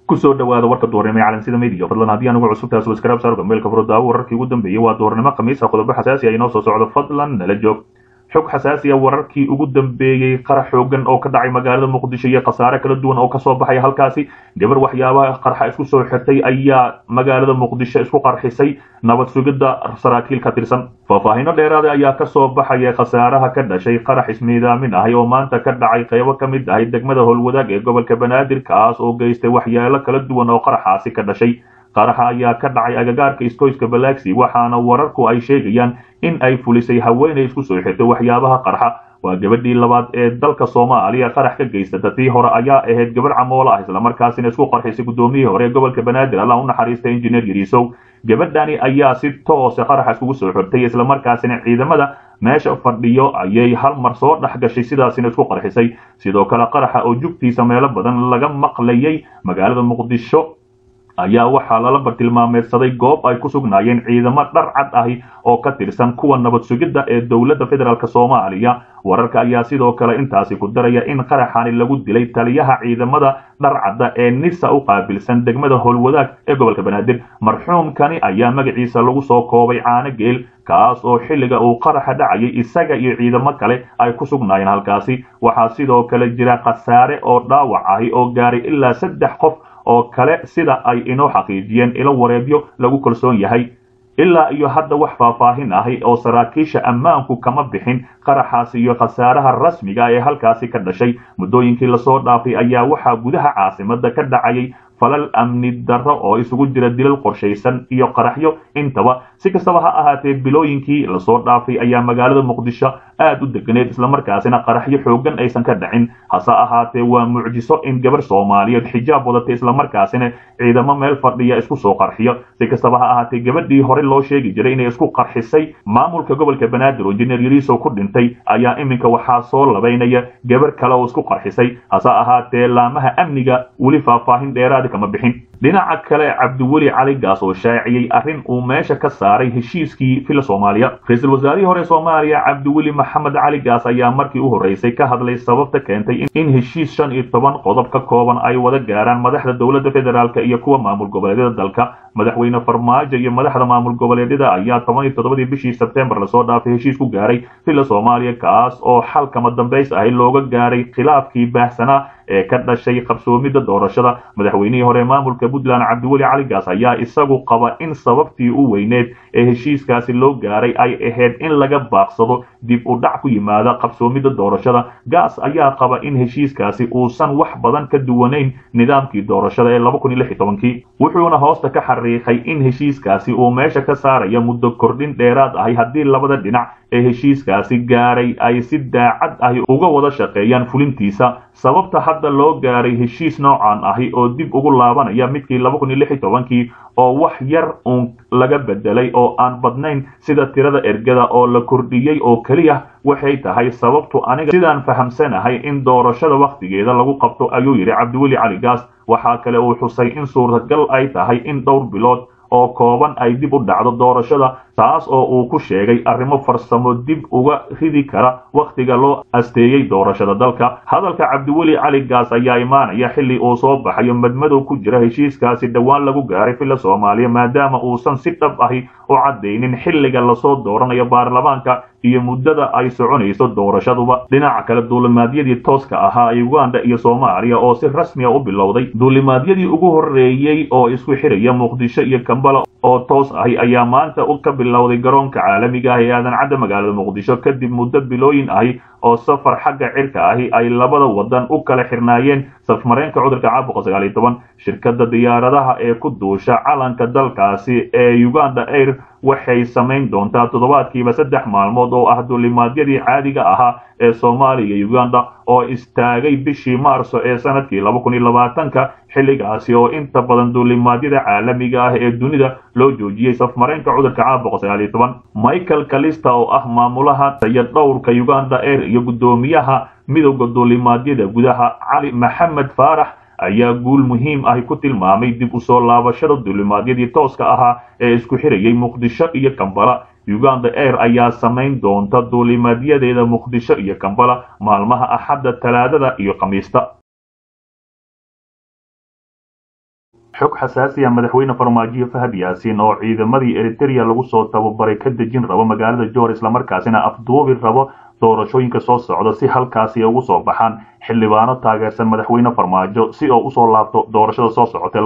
kusoo dhawaada warka duhurnimo ee calansida media fadlan haddii anugu cusub taas waskarab saarka meelka furo wararkii ugu dambeeyey waa duhurnimo khamiisa qodobo xasaasi ah inoo soo socdo fadlan nala joog xog xasaasi ah wararkii ugu dambeeyey qarax xoogan oo ka dhacay magaalada muqdisho iyo khasaare kala duwan oo kasoo baxaya halkaasi gabar waxyaabaha qarxa isku soo xirtay ayaa magaalada muqdisho isku qarxisay nabad sugidda saraakiil ka tirsan faahfaahino dheeraada ayaa kasoo baxaya khasaaraha ka dhashay qarax ismiidaamin ahi oo maanta ka dhacay qaybo ka mid ahay degmada howlwadaag ee gobolka banaadir kaas oo geystay waxyaalo kala duwan oo qaraxaasi ka dhashay qaraxa ayaa ka dhacay agagaarka iskoyska balaaxi waxaana wararku ay sheegayaan in ay fulisay haweenay isku soo xirtay waxyaabaha qarxa waa gabadhii labaad ee dalka soomaaliya qarax ka geysata tii hore ayaa ahayd gabarh camoola ah islamarkaasina isku qarxisay guddoomiyihii hore ee gobolka banaadir allah u naxariista injineer yariisow gabadhani ayaa si toose qaraxa iskugu soo xirtay islamarkaasina ciidamada meesha fadhiyo ayay hal mar soo dhex gashay sidaasina isku qarxisay sidoo kale qaraxa oo jugtiisa meelo badan laga maqlayay magaalada muqdisho ayaa waxaa lala bartilmaameedsaday goob ay ku sugnaayeen ciidamo dhar cad ahi oo ka tirsan kuwa nabad sugidda ee dowladda federaalk soomaaliya wararka ayaa sidoo kale intaasi ku daraya in qaraxani lagu dilay taliyaha ciidamada dharcadda ee nisa u qaabilsan degmada howlwadaag ee gobolka banaadir marxuumkani ayaa magaciisa lagu soo koobay caano geel kaas oo xilliga uu qaraxa dhacayay isaga iyo ciidamo kale ay ku sugnaayeen halkaasi waxaa sidoo kale jira khasaare oo dhaawac ahi oo gaaray ilaa saddex qof oo kale sida ay inoo xaqiijiyeen ilo wareedyo lagu kalsoon yahay ilaa iyo hadda wax faahfaahin ahi oo saraakiisha ammaanku kama bixin qaraxaasi iyo khasaaraha rasmiga ee halkaasi ka dhashay muddooyinkii lasoo dhaafay ayaa waxaa gudaha caasimada ka dhacayay falal amni darro oo isugu jira dilal qorshaysan iyo qaraxyo intaba si kastaba ha ahaatee bilooyinkii lasoo dhaafay ayaa magaalada muqdisho aad u deganeed islamarkaasina qaraxyo xoogan aysan ka dhacin hase ahaatee waa mucjiso in gabar soomaaliyeed xijaab wadatay islamarkaasina ciidamo meel fadhiya isku soo qarxiyo si kastaba ha ahaatee gabadhii hore loo sheegi jiray inay isku qarxisay maamulka gobolka banaadir oo injineer yariisow ku dhintay ayaa iminka waxaa soo labaynaya gabar kale oo isku qarxisay hase ahaatee laamaha amniga weli faahfaahin dheeraada kama bixin dhinaca kale cabdiweli cali gaas oo shaaciyey arrin uu meesha ka saaray heshiiskii fila soomaaliya ra-iisul wasaarihii hore soomaaliya cabdiweli maxamed cali gaas ayaa markii u horreysay ka hadlay sababta keentay in heshiis shan iyo toban qodob ka kooban ay wada gaaraan madaxda dowladda federaalk iyo kuwa maamul goboleedyada dalka madaxweyne farmaajo iyo madaxda maamul goboleedyada ayaa toban iyo toddobadii bishii sebtembar lasoo dhaafay heshiis ku gaaray fila soomaaliya kaas oo xalkama dambays ahi looga gaaray khilaafkii baahsanaa ee ka dhashay qabsoomidda doorashada madaxweynihii hore maamulka puntland cabdiweli cali gaas ayaa isagu qaba in sababtii u weyneed ee heshiiskaasi loo gaaray ay ahayd in laga baaqsado dib u dhac ku yimaada qabsoomidda doorashada gaas ayaa qaba in heshiiskaasi uusan wax badan ka duwanayn nidaamkii doorashada ee kii wuxuuna hoosta ka xariiqay in heshiiskaasi uu meesha ka saaraya muddo kordhin dheeraad ahi haddii labada dhinac ee heshiiskaasi gaaray ay si daacad ahi uga wada shaqeeyaan fulintiisa sababta hadda loo gaaray heshiis noocan ahi oo dib ugu laabanaya midkii kii oo wax yar uun laga bedelay oo aan badnayn sida tirada ergada oo la kordhiyey oo keliya waxay tahay sababtu aniga sidaan fahamsanahay in doorashada wakhtigeeda lagu qabto ayuu yidhi cabdiweli cali gaas waxaa kale uu xusay in suurtagal ay tahay in dhowr bilood oo kooban ay dib u dhacdo doorashada taas oo uu ku sheegay arrimo farsamo dib uga ridi kara wakhtiga loo asteeyey doorashada dalka hadalka cabdiweli cali gaas ayaa imaanaya xilli uu soo baxayo madmadow ku jira heshiiskaasi dhowaan lagu gaaray filla soomaaliya maadaama uusan si dhab ahi u caddaynin xilliga lasoo dooranayo baarlamaanka iyo muddada ay soconayso doorashaduba dhinaca kale duulimaadyadii tooska ahaa ee uganda iyo soomaaliya oo si rasmiya u bilowday duulimaadyadii ugu horreeyey oo isku xiraya muqdisho iyo kambala oo toos ahi ayaa maanta ka bilowday garoonka caalamiga ah ee aadan cadda magaalada muqdisho kadib muddo bilooyin ahi oo safar xagga cirka ahi ay labada wadan u kala xirnaayeen safmareenka cudurka caabuqa sagaal iyo toban shirkadda diyaaradaha ee ku duusha calanka dalkaasi ee uganda air waxay samayn doontaa toddobaadkiiba saddex maalmood oo ah duulimaadyadii caadiga ahaa ee soomaaliya iyo uganda oo istaagay bishii maarso ee sanadkii ka xilligaasi oo inta badan duulimaadyada caalamiga ah ee dunida loo joojiyey safmareenka cudurka caabuqa sagaal iyo toban michael kalista oo ah maamulaha taya dhowrka uganda air iyo guddoomiyaha midowda duulimaadyada gudaha cali maxamed faarax ayaa guul muhiim ahi ku tilmaamay dib u soo laabashada duulimaadyadii tooska ahaa ee isku xirayay muqdisho iyo kambala uganda air ayaa samayn doonta duulimaadyadeeda muqdisho iyo kambala maalmaha axadda talaadada iyo khamiista xog xasaasiya madaxweyne farmaajo fahad yaasiin oo ciidamadii eritereya lagu soo tababaray ka dejin rabo magaalada joor islamarkaasina afduubi rabo doorashooyinka soo socda si halkaasi ugu soo baxaan xildhibaano taageersan madaxweyne farmaajo si oo usoo laabto doorashada soo socotay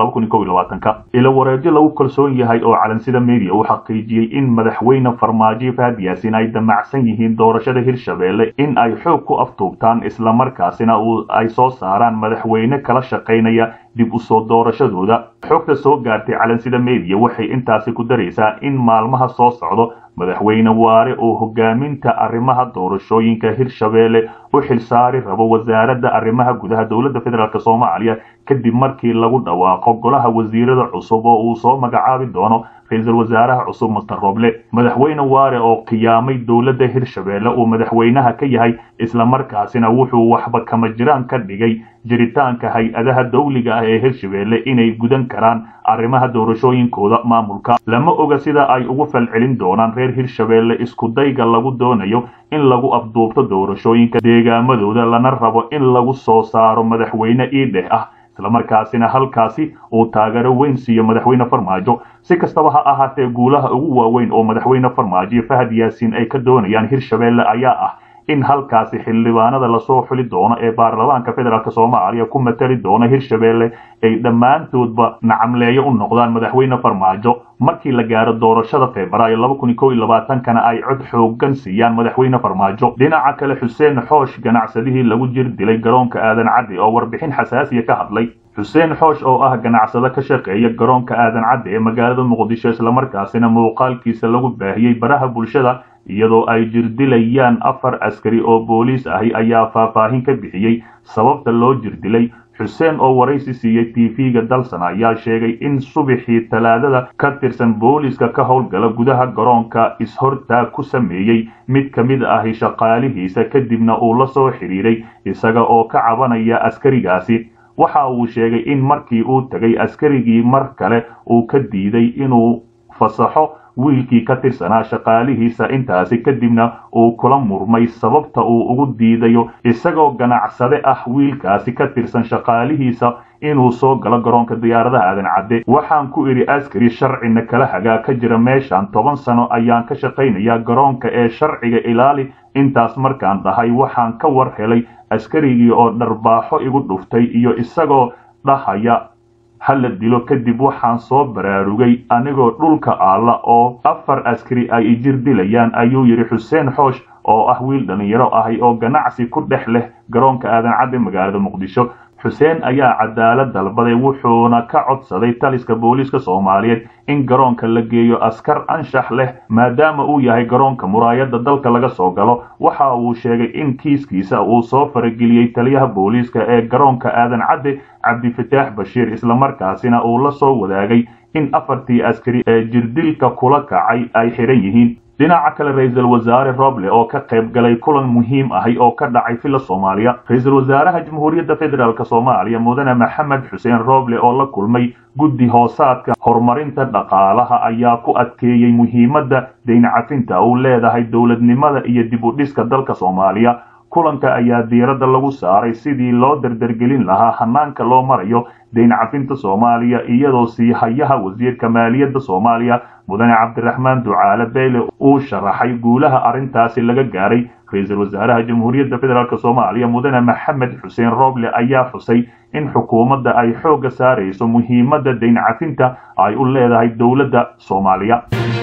ka ila wareegyo lagu kalsoon yahay oo calansida media uu xaqiijiyey in madaxweyne farmaajo fahad yaasiin ay damacsan yihiin doorashada hirshabeelle in ay xoog ku aftuubtaan islamarkaasina ay soo saaraan madaxweyne kala shaqaynaya dib usoo doorashadooda xogta soo gaartay calansida media waxay intaasi ku daraysaa in maalmaha soo socdo madaxweyne waare oo hogaaminta arrimaha doorashooyinka hirshabeelle u xilsaari rabo wasaaradda arrimaha gudaha dowladda federaalk soomaaliya kadib markii lagu dhawaaqo golaha wasiirada cusub oo uu soo magacaabi doono ra-iisul wasaaraha cusub master roble madaxweyne waare oo qiyaamay dowladda hirshabeelle uu madaxweynaha ka yahay islamarkaasina wuxuu waxba kama jiraan ka dhigay jiritaanka hay-adaha dawliga ah ee hirshabeelle inay gudan karaan arrimaha doorashooyinkooda maamulka lama oga sida ay ugu falcelin doonaan reer hirshabeelle iskudayga lagu doonayo in lagu afduubto doorashooyinka deegaamadooda lana rabo in lagu soo saaro madaxweyne iidheh ah islamarkaasina halkaasi uu taageero weyn siiyo madaxweyne farmaajo si kastaba ha ahaatee guulaha ugu waaweyn oo madaxweyne farmaajo fahad yaasiin ay ka doonayaan hirshabeelle ayaa ah in halkaasi xildhibaanada lasoo xuli doono ee baarlamaanka federaalk soomaaliya ku matali doona hirshabeelle ay dhammaantoodba nacamleeyo u noqdaan madaxweyne farmaajo markii la gaaro doorashada febraayo kana ay cod xoogan siiyaan madaxweyne farmaajo dhinaca kale xuseen xoosh ganacsadihii lagu jir dilay garoonka aadan caddi oo warbixin xasaasiya ka hadlay xuseen xoosh oo ah ganacsado ka shaqeeya garoonka aadan caddi ee magaalada muqdisho islamarkaasina muuqaalkiisa lagu baahiyey baraha bulshada iyadoo ay jirdilayaan afar askari oo booliis ahi ayaa faahfaahin ka bixiyey sababta loo jirdilay xuseen oo waraysi siiyey tv-ga dalsan ayaa sheegay in subaxii talaadada ka tirsan booliiska ka howlgala gudaha garoonka is-hortaag ku sameeyey mid ka mid ahi shaqaalihiisa kadibna uu la soo xidhiiray isaga oo ka cabanaya askarigaasi waxa uu sheegay in markii uu tegay askarigii mar kale uu ka diiday inuu fasaxo wiilkii ka tirsanaa shaqaalihiisa intaasi kadibna uu kula murmay sababta uu ugu diidayo isagoo ganacsade ah wiilkaasi ka tirsan shaqaalihiisa inuu soo galo garoonka diyaaradaha aadan cadde waxaan ku idhi askari sharcina kala hagaa ka jira meeshan toban sano ayaan ka shaqaynayaa garoonka ee sharciga ilaali intaas markaan dhahay waxaan ka war helay askarigii oo dharbaaxo igu dhuftay iyo isagoo dhahaya hala dilo kadib waxaan soo baraarugay anigoo dhulka aalla oo afar askari ay ijir dilayaan ayuu yidhi xuseen xoosh oo ah wiil dhallinyaro ahi oo ganacsi ku dhex leh garoonka aadan cadde magaalada muqdisho xuseen ayaa cadaalad dalbaday wuxuuna ka codsaday taliska booliiska soomaaliyeed in garoonka la geeyo askar anshax leh maadaama uu yahay garoonka muraayadda dalka laga soo galo waxa uu sheegay in kiiskiisa uu soo farageliyey taliyaha booliiska ee garoonka aadan cadde cabdifataax bashiir islamarkaasina uu la soo wadaagay in afartii askari ee jirdilka kula kacay ay xidhan yihiin dhinaca kale ra-iisul wasaare roble oo ka qayb galay kulan muhiim ahi oo ka dhacay villa soomaaliya ra-iisul wasaaraha jamhuuriyadda federaalk soomaaliya mudane maxamed xuseen roble oo la kulmay guddi hoosaadka horumarinta dhaqaalaha ayaa ku adkeeyey muhiimadda dayncafinta uu leedahay dowladnimada iyo dib u dhiska dalka soomaaliya kulanka ayaa diiradda lagu saaray sidii loo dardargelin lahaa hanaanka loo marayo dayncafinta soomaaliya iyadoo sii hayaha wasiirka maaliyadda soomaaliya mudane cabdiraxmaan ducaale beyle uu sharaxay guulaha arrintaasi laga gaaray ra-iisul wasaaraha jamhuuriyadda federaalk soomaaliya mudane maxamed xuseen roble ayaa xusay in xukuumadda ay xoogga saarayso muhiimadda dayncafinta ay u leedahay dowladda soomaaliya